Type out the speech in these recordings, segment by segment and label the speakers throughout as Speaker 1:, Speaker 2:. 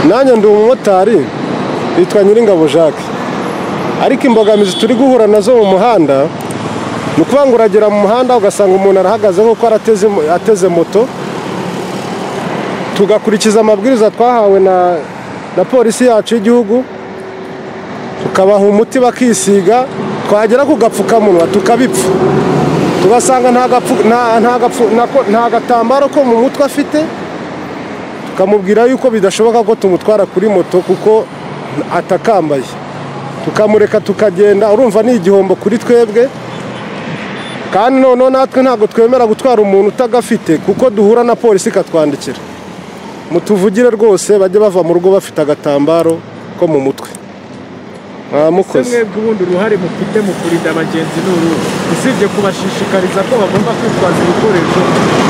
Speaker 1: nanjye ndi umumotari yitwa nyiringabo jacques ariko imbogamizi turi guhura nazo mu muhanda ni ukuvuga ngo uragera mu muhanda ugasanga umuntu arahagaze nk'uko arateze ateze moto tugakurikiza amabwiriza twahawe na na polisi yacu y'igihugu tukabaha umuti bakisiga twagera ku gapfukamunwa tukabipfa tugasanga nta gapfu- nta- nta gapfu- nako- nta gatambaro ko mu mutwe afite tukamubwira yuko bidashoboka ko tumutwara kuri moto kuko atakambaye tukamureka tukagenda urumva ni igihombo kuri twebwe kandi noneho natwe ntabwo twemera gutwara umuntu utagafite kuko duhura na polisi ikatwandikira mutuvugire rwose bajye bava mu rugo bafite agatambaro ko mu mutwe mwamukoze
Speaker 2: mwebwe ubundi uruhare mufite mu kurinda abagenzi ni uruhu usibye kubashishikariza ko bagomba kwitwaza ibikoresho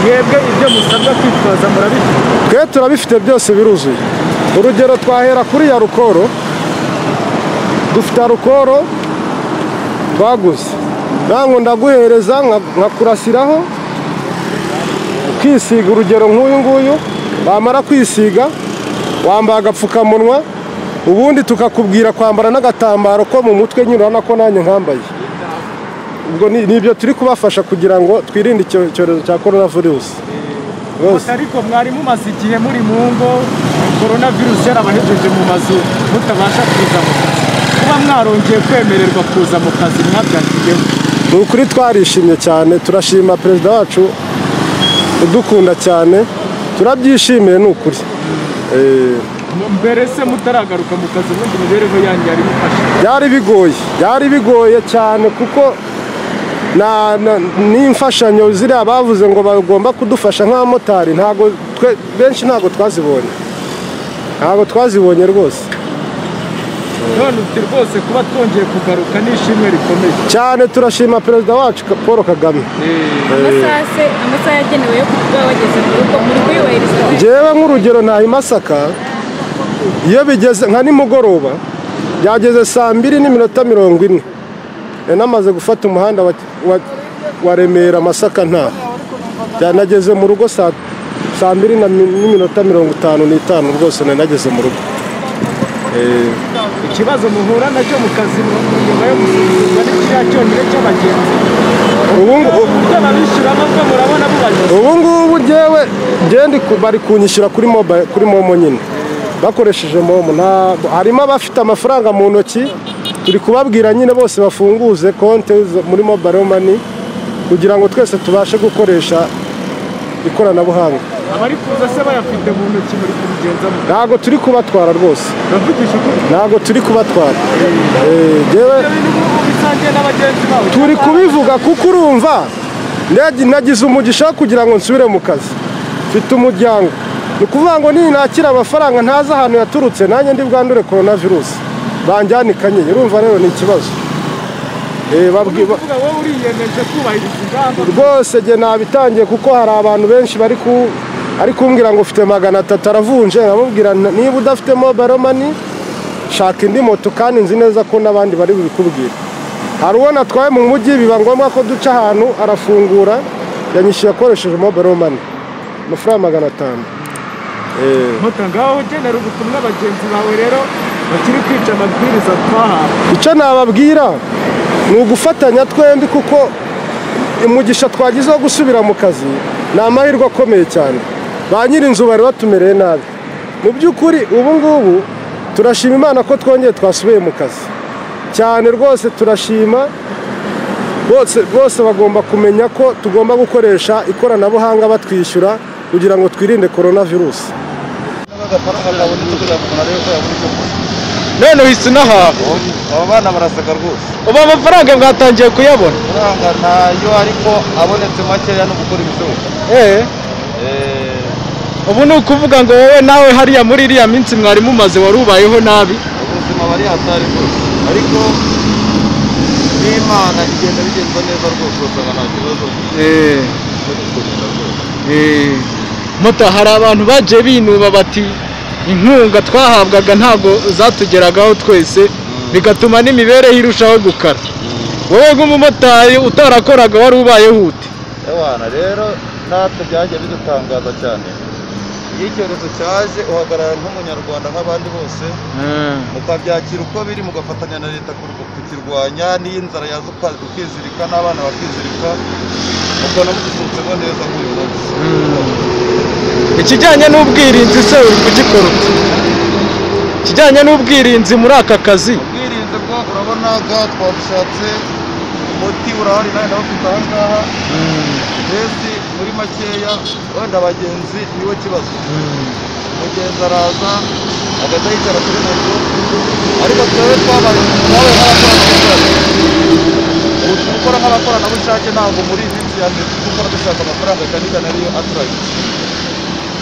Speaker 2: mwebwe ibyo musabwa kwitwaza murabifite
Speaker 1: twe turabifite byose biruzuye urugero twahera kuri ya rukoro dufite rukoro twaguze ntabwo ndaguhereza nka- nkakurasiraho ukisiga urugero nk'uyu nguyu wamara kwisiga wambaye agapfukamunwa ubundi tukakubwira kwambara n'agatambaro ko mu mutwe nyine urabona ko nanjye nkambaye ubwo ni ni ibyo turi kubafasha kugira ngo twirinde icyo cyorezo cya korona virusi rwose
Speaker 2: gusa ariko mwari mumaze igihe muri mu ngo korona virusi yarabahejeje mu mazu mutabasha kuza mu kazi kuba mwarongeye kwemererwa kuza mu kazi mwabyakiyemo
Speaker 1: ni ukuri twarishimye cyane turashima perezida wacu udukunda cyane turabyishimiye ni ukuri Eh,
Speaker 2: mbere se mutaragaruka mu kazi ubundi imibereho yanyu yari imufashe
Speaker 1: byari bigoye byari bigoye cyane kuko na- na- n'imfashanyo ziriya bavuze ngo bagomba kudufasha nk'abamotari ntabwo twe benshi ntabwo twazibonye ntabwo twazibonye rwose
Speaker 2: none uti rwose kuba twongeye kugaruka ni ishimwe rikomeye
Speaker 1: cyane turashima perezida wacu paul kagame
Speaker 3: amasaha se amasaha yagenewe yo kuba bageze mu rugo muri kuyubahiriza
Speaker 1: ngewe nk'urugero ntayo masaka iyo bigeze nka nimugoroba byageze saa mbiri n'iminota mirongo ine Nari namaze gufata umuhanda wa, wa, wa remera masaka nta byanageze mu rugo saa saa mbiri na mi- n'iminota mirongo itanu n'itanu rwose nari nageze mu rugo
Speaker 2: ikibazo muhura nacyo mu kazi mu- nyuma yo gusuzumwa ni kiriya cyonyine cy'abagenzi
Speaker 1: ubu ngu-
Speaker 2: uburyo babishyuramo bwo murabona bubayoza
Speaker 1: ubu ngubu ngewe ngewe bari kunyishyura kuri moba kuri momo nyine bakoresheje momo nta harimo abafite amafaranga mu ntoki turi kubabwira nyine bose bafunguze konti zo- muri mobile mani kugira ngo twese tubashe gukoresha ikoranabuhanga
Speaker 2: abari kuza se bayafite mu ntoki muri kubigenzamo
Speaker 1: ntabwo turi kubatwara rwose
Speaker 2: bavugisha ukuri
Speaker 1: ntabwo turi kubatwara Eh, ngewe
Speaker 2: bisangiye n'abagenzi bawe
Speaker 1: turi kubivuga kuko urumva nagi- nagize umugisha wo kugira ngo nsubire mu kazi mfite umuryango ni ukuvuga ngo ninakira amafaranga ntazi ahantu yaturutse nanjye ndi bwandure korona virusi banjyane i kanyinya urumva rero ni ikibazo Eh, babwi- ba-
Speaker 2: uvuga wowe uriyemeje kubahiriza ingamba
Speaker 1: rwose jye nabitangiye kuko hari abantu benshi bari ku ari kumbwira ngo ufite magana atatu aravunje nkamubwira "N- niba udafite mobile money shaka indi moto kandi nzi neza ko n'abandi bari bubikubwire hari uwo natwaye mu mujyi biba ngombwa ko duca ahantu arafungura yanyishyuye akoresheje mobile money amafaranga magana atanu Eh,
Speaker 2: mutanga wowe ugenera ubutumwa abagenzi bawe rero bakiri kwica amabwiriza twahawe
Speaker 1: icyo nababwira ni ugufatanya twembi kuko umugisha twagize wo gusubira mu kazi ni amahirwe akomeye cyane ba nyir'inzu bari batumereye nabi mu by'ukuri ubu ngubu turashima imana ko twongeye twasubiye mu kazi cyane rwose turashima bose bose bagomba kumenya ko tugomba gukoresha ikoranabuhanga batwishyura kugira ngo twirinde korona virusi
Speaker 2: none uhise unahaha
Speaker 4: aba bana barasaka rwose
Speaker 2: ubu amafaranga mwatangiye kuyabona
Speaker 4: amafaranga ntayo ariko abonetse makeya no gukora ibishoboka
Speaker 2: eee
Speaker 4: Eh,
Speaker 2: ubu ni ukuvuga ngo wowe nawe hariya muri iriya minsi mwari mumaze wari ubayeho nabi
Speaker 4: ubuzima bari hatari rwose ariko n'imana igenda bigenza neza rwose usanga nta kibazo cyo kurinda rwose
Speaker 2: muta hari abantu bagiye binuba bati inkunga twahabwaga ntabwo zatugeragaho twese bigatuma n'imibereho irushaho gukara wowe nk'umumotari utarakoraga wari ubayeho ute
Speaker 4: ewana rero natwe byagiye bidutangaza cyane iyo icyorezo cyaje uhagarara nk'umunyarwanda nk'abandi bose mukabyakira uko biri mugafatanya na leta kur- kukirwanya n'iyo inzara yaza uka- ukizirika n'abana bakizirika mukabona mugisurutseho neza nk'uyu munsi
Speaker 5: ikijyanye n'ubwirinzi se uri kugikora ute ikijyanye n'ubwirinzi muri aka kazi
Speaker 4: ubwirinzi bwo urabona ga twabushatse umuti urahari nawe ndawufite aha ngaha mbese muri makeya wenda abagenzi niwe kibazo umugenzi araza agahita yicara kuri moto ariko twebwe twabaye twabaye nk'abakoranabushake ubu turi gukora nk'abakoranabushake ntabwo muri iyi minsi ya mbere turi gukora dushaka amafaranga cyane cyane ariyo aturagije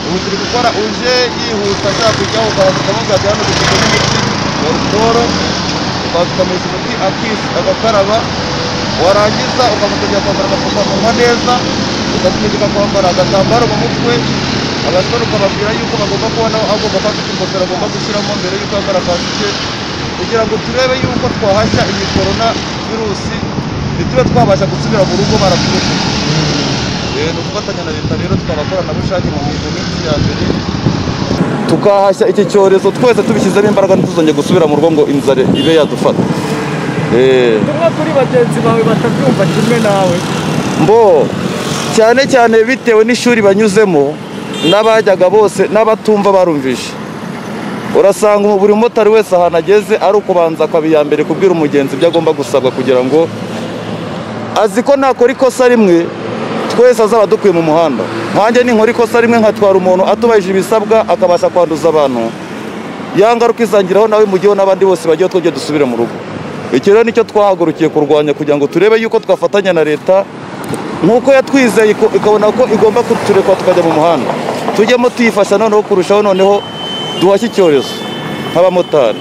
Speaker 4: ubu turi gukora uje yihuta ashaka kujyaho ukabanza ukamubwira hano dufite n'umuti wa rutoro ukabanza ukamuha umuti akisi agakaraba warangiza ukamutegera kwambara agapfukamunwa neza ukamutegeka kwambara agatambaro mu mutwe abasore ukababwira yuko bagomba kuba nawe agomba kuba afite ingofero agomba gushyiramo mbere yuko yambara kasike kugira ngo turebe yuko twahashya iyi korona virusi ntitube twabasha gusubira mu rugo baraturushije Eh, ni ugufatanya na leta rero tw'abakoranabushake mu minsi minsi ya mbere tukahashya iki cyorezo twese tubishyizemo imbaraga ntituzongere gusubira mu rugo ngo inzara ibe yadufata Eh,
Speaker 2: tumwe kuri bagenzi bawe batabyumva kimwe nawe
Speaker 4: mbo cyane cyane bitewe n'ishuri banyuzemo n'abajyaga bose n'abatumva barumvise urasanga ubu buri mumotari wese ahantu ageze ari ukubanza akaba mbere kubwira umugenzi ibyo agomba gusabwa kugira ngo azi ko nakora ikosa rimwe twese azaba dukwiye mu muhanda nkanjye ninkora ikosa rimwe nkatwara umuntu atubahije ibisabwa akabasha kwanduza abantu ya ngaruka izangiraho nawe mu gihe n'abandi bose bagiye twongeye dusubire mu rugo iki rero nicyo twahagurukiye kurwanya kugira ngo turebe yuko twafatanya na leta nk'uko yatwizeye iko- ikabona ko igomba kutureka tukajya mu muhanda tujyemo tuyifasha noneho kurushaho noneho duhashye icyorezo nk'abamotari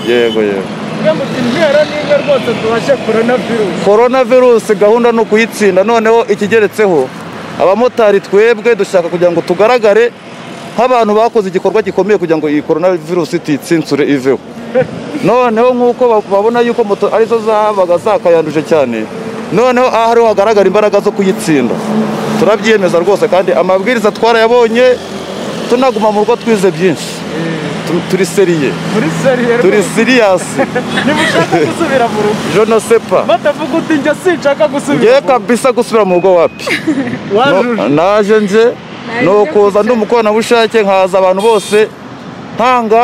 Speaker 4: yego yego
Speaker 2: mwe muti intero n'imwe rwose tubashe korona virusi
Speaker 4: korona virusi gahunda ni ukuyitsinda noneho ikigeretseho abamotari twebwe dushaka kugira ngo tugaragare nk'abantu bakoze igikorwa gikomeye kugira ngo iyi korona virusi tuyitsintsure iveho noneho nk'uko ba- babona yuko moto arizo zabaga zakayanduje cyane noneho aha ariho hagaragara imbaraga zo kuyitsinda turabyiyemeza rwose kandi amabwiriza twarayabonye tunaguma mu rugo twize byinshi Tu- turi seriye
Speaker 2: muri seriye
Speaker 4: turi siriyasi
Speaker 2: ntimushaka gusubira mu rugo
Speaker 4: jonosepa
Speaker 2: batavuga uti njye sinshaka gusubira
Speaker 4: ngewe
Speaker 2: mu rugo
Speaker 4: kabisa gusubira mu rugo wapi
Speaker 2: wajuje
Speaker 4: No- naje nje ni ukuza ndi umukoranabushake nkaza abantu bose ntanga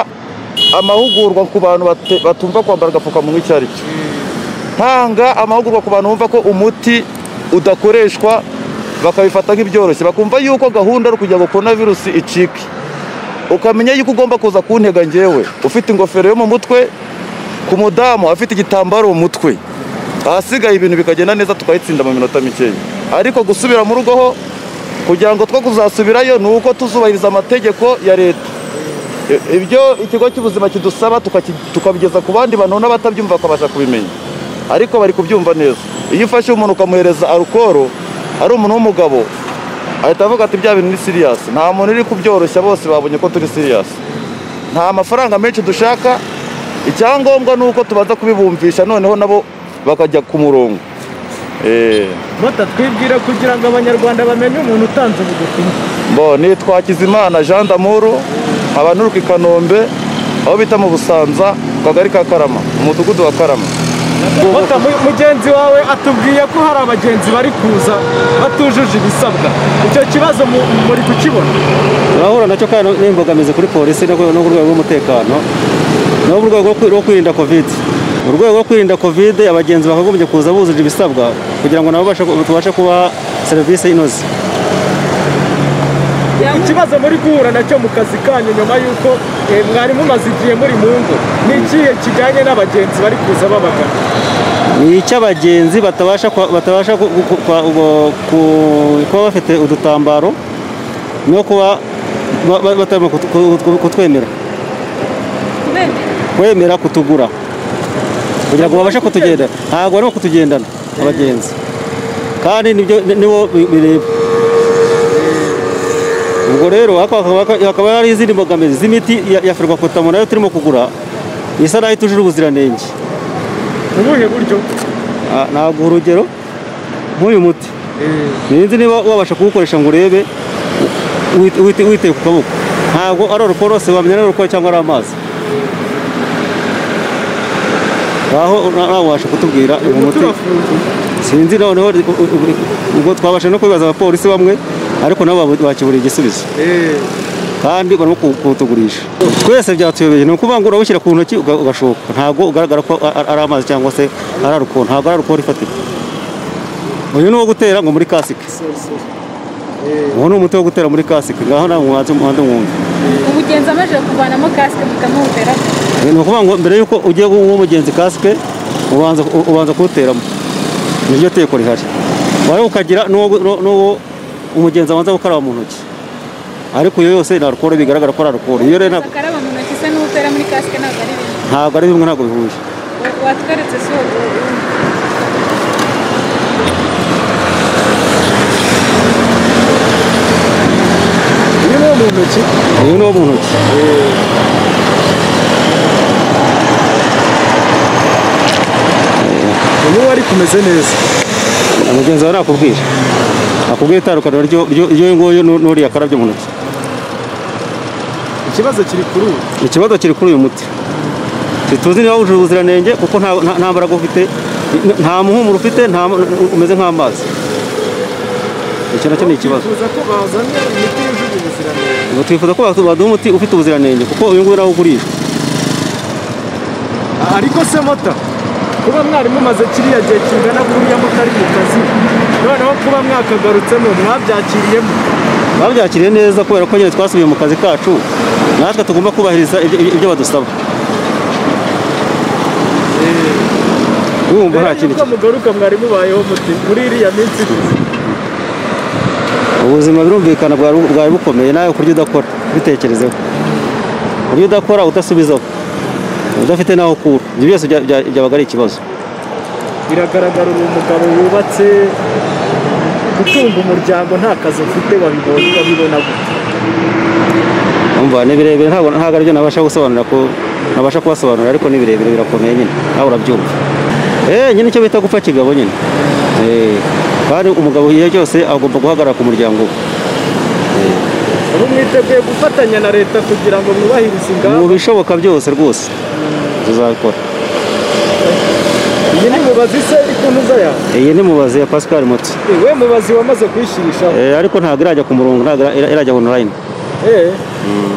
Speaker 4: amahugurwa ku bantu bate- batumva kwambara agapfukamunwa icyo ari cyo ntanga amahugurwa ku bantu bumva ko umuti udakoreshwa bakabifata nk'ibyoroshye bakumva yuko gahunda ari ukugira ngo korona virusi icike ukamenya yuko ugomba kuza kuntega ngewe ufite ingofero yo mu mutwe ku mudamu afite igitambaro mu mutwe ahasigaye ibintu bikagenda neza tukayitsinda mu minota mikeya ariko gusubira mu rugo ho kugira ngo two kuzasubirayo ni uko tuzubahiriza amategeko ya leta I- ibyo ikigo cy'ubuzima kidusaba tukaki- tukabigeza ku bandi bantu n'abatabyumva bakabasha kubimenya ariko bari kubyumva neza iyo ufashe umuntu ukamuhereza arukoro ari umuntu w'umugabo ahita avuga ati bya bintu ni siriyasi nta muntu uri kubyoroshya bose babonye ko turi siriyasi nta mafaranga menshi dushaka icyangombwa ni uko tubanza kubibumvisha noneho nabo bakajya ku murongo Eh,
Speaker 2: mota twibwire kugira ngo abanyarwanda bamenye umuntu utanze ubu butumwa
Speaker 4: bo ni twakizimana jean d'amour abanturuka i kanombe aho bita mu busanza ku kagari ka karama umudugudu wa karama
Speaker 2: mota mu- mugenzi wawe atubwiye ko hari abagenzi bari kuza batujuje ibisabwa icyo kibazo mu- muri kukibona
Speaker 6: turahura nacyo kandi n'imbogamizi kuri polisi no ku no ku rwego rw'umutekano no ku rwego rwo kwi- rwo kwirinda kovide mu rwego rwo kwirinda kovide abagenzi bakagombye kuza bujuje ibisabwa kugira ngo nabo babashe ku- tubashe kubaha serivisi inoze
Speaker 2: ikibazo muri guhura nacyo mu kazi kanyu nyuma y'uko eh, mwari mumaze igihe muri mu ngo ni ikihe kijyanye n'abagenzi bari kuza babagana
Speaker 6: ni icy'abagenzi batabasha kwa- batabasha ku- ku- ku- kwa- ubu- ku- kuba bafite udutambaro no kuba ba- ba- batarimo kutu- ku- ku- kutwemera
Speaker 3: kubera
Speaker 6: kwemera kutugura kugira ngo babashe kutugendana ntabwo barimo kutugendana abagenzi kandi nibyo nibo bi- bireba ubwo rero haka- haka- hakaba hari izindi mbogamizi z'imiti ya- ya ferwakotamo nayo turimo kugura isa naho itujuje ubuziranenge
Speaker 2: ubuhe buryo
Speaker 6: Ah, ntabwo urugero nk'uyu muti ntinzi niba wabasha kuwukoresha ngo urebe wite- wite- witeye ku kaboko ntabwo ari uruporose wamenya ari uruko cyangwa ari amazi aho nawe wabasha kutubwira uyu muti sinzi noneho u- u- u- ubwo twabasha no kwibaza abapolisi bamwe ariko nabo babu- bakiburiye igisubizo kandi barimo ku- kuwutugurisha twese byatuyobeye ni ukuvuga ngo urawushyira ku ntoki uga- ugashoka ntabwo ugaragara ko a- a- ari amazi cyangwa se ari arukoro ntabwo ari arukoro ifatika uyu ni uwo gutera ngo muri kasike uwo ni umuti wo gutera muri kasike ngaho nawe mwanze muhande mwumve
Speaker 3: umugenzi amaze kuvanamo kasike tukamuhuteraho
Speaker 6: ni ukuvuga ngo mbere y'uko ugiye guha umugenzi kasike ubanza u- ubanza kuwuteramo niryo teko rihari wari ukagira n'uwo n'u- n'uwo umugenzi abanza gukaraba mu ntoki ariko iyo yose ni arukoro bigaragara ko ari arukoro iyo rero ntabwo-
Speaker 3: akaraba mu ntoki se n'utera muri kasike ntabwo ari bimwe
Speaker 6: ntabwo ari bimwe ntabwo bihuye
Speaker 3: Wa- watweretse si ubu
Speaker 2: uyu ni wo mu ntoki
Speaker 6: uyu ni uwo mu ntoki
Speaker 2: uyu wari kumeze neza
Speaker 6: umugenzi wawe nakubwira akubwira itandukaniro ry'u- ry'u- ry'uyu nguyu n'u- n'uriya akarabye mu ntoki
Speaker 2: ikibazo kiri kuri ubu
Speaker 6: ikibazo kiri kuri uyu muti ntituzi niba wujuje ubuziranenge kuko nta- nta nta mbaraga ufite nta muhumuro ufite nta umeze nk'amazi icyo nacyo ni ikibazo
Speaker 2: bifuza ko bazanye imiti yujuje ubuziranenge
Speaker 6: Ngo twifuza ko batu- baduha umuti ufite ubuziranenge kuko uyu nguyu nawo ugurishwa
Speaker 2: ariko se mota kuba mwari mumaze kiriya gihe kingana kuriya mutari mu kazi noneho kuba mwakagarutsemo mwabyakiriyemo
Speaker 6: babyakiriye neza kubera ko nyine twasubiye mu kazi kacu natwe tugomba kubahiriza ibyo- ibyo ibyo badusaba wumva nta
Speaker 2: mbere
Speaker 6: kindi
Speaker 2: y'uko mugaruka mwari mubayeho muti muri iriya minsi
Speaker 6: ubuzima birumvikana bwari bwari bukomeye nawe kurya udakora bitekerezeho kurya udakora udasubizaho udafite n'aho ukura ibyo byose bya- bya- byabaga ari ikibazo
Speaker 2: biragaragara uri umugabo wubatse gutunga umuryango nta kazi ufite wabibonye wabibona gute
Speaker 6: umva ni birebire ntabwo ntabwo aribyo nabasha gusobanura ko nabasha kubasobanurira ariko ni birebire birakomeye nyine nawe urabyumva eh nyine icyo bita gupfa kigabo nyine eh kandi umugabo igihe cyose agomba guhagarara ku muryango we
Speaker 2: ubu mwiteguye gufatanya na leta kugira ngo mwubahirize ingamba
Speaker 6: mu bishoboka byose rwose tuzabikora
Speaker 2: iyi ni mubazi se iri ku ntuza yawe
Speaker 6: iyi ni mubazi ya Pascal Mutsi
Speaker 2: we mubazi wamaze kuyishyirishaho
Speaker 6: Eh, ariko ntabwo irajya ku murongo ntabwo ira- irajya online
Speaker 2: eee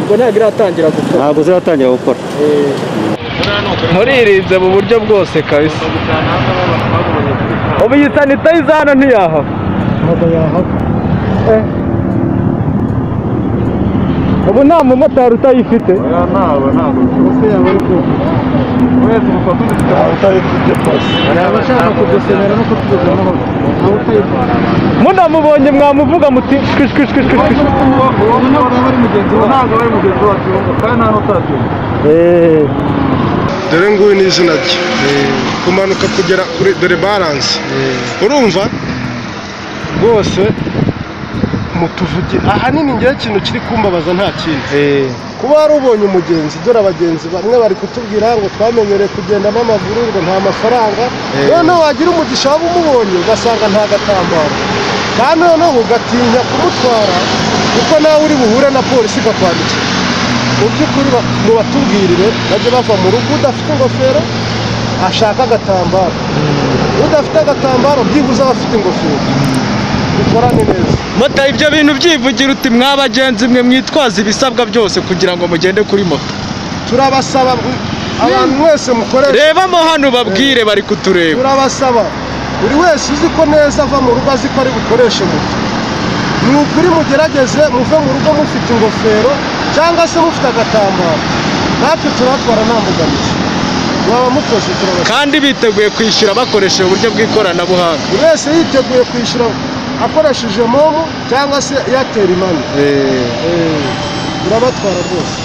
Speaker 2: ubwo ntabwo iratangira gukora
Speaker 6: ntabwo ziratangira gukora
Speaker 2: Eh.
Speaker 5: muririnze mu buryo bwose kabisa ubu iyi sanitayiza hano ntiyahaba
Speaker 2: ubu nta mumotari utayifite
Speaker 4: ntabwo ntabwo rwose yaba ari ko wese mufata umutwe utayifite rwose
Speaker 2: hari abashaka kudusemera no kutubuza amahoro munamubonye mwamuvuga muti twishwishwishwishwish
Speaker 4: ntabwo ari mugenzi wacu kandi nta n'utaracyumva
Speaker 1: dore nguyu ni izina rye kumanuka kugera kuri dore baranse urumva rwose mutuvuge ahanini ngewe ikintu kiri kumbabaza nta kindi kuba warubonye umugenzi dore abagenzi bamwe bari kutubwira ngo twamenyereye kugenda n'amaguru ngo nta mafaranga noneho wagira umugisha waba umubonye ugasanga nta gatambaro kandi noneho ugatinya kumutwara kuko nawe uri buhure na polisi ikakwandikira mu by'ukuri ba- mubatubwirire bajye bava mu rugo udafite ingofero ashaka agatambaro udafite agatambaro byibuze aba afite ingofero dukorane neza
Speaker 5: mota ibyo bintu byivugira uti mwa bagenzi mwe mwitwaza ibisabwa byose kugira ngo mugende kuri moto
Speaker 1: turabasaba u- abantu mwese mukoresha
Speaker 5: rebamo hano babwire bari kutureba
Speaker 1: turabasaba buri wese uzi ko neza ava mu rugo azi ko ari bukoreshe moto ni ukuri mugerageze muve mu rugo mufite ingofero cyangwa se mufite agatambaro natwe turabatwara nta mbogamizi mwaba mukoze turabasaba
Speaker 5: kandi biteguye kwishyura bakoresheje uburyo bw'ikoranabuhanga
Speaker 1: buri wese yiteguye kwishyura akoresheje momo cyangwa se eyateri mani Eh, turabatwara rwose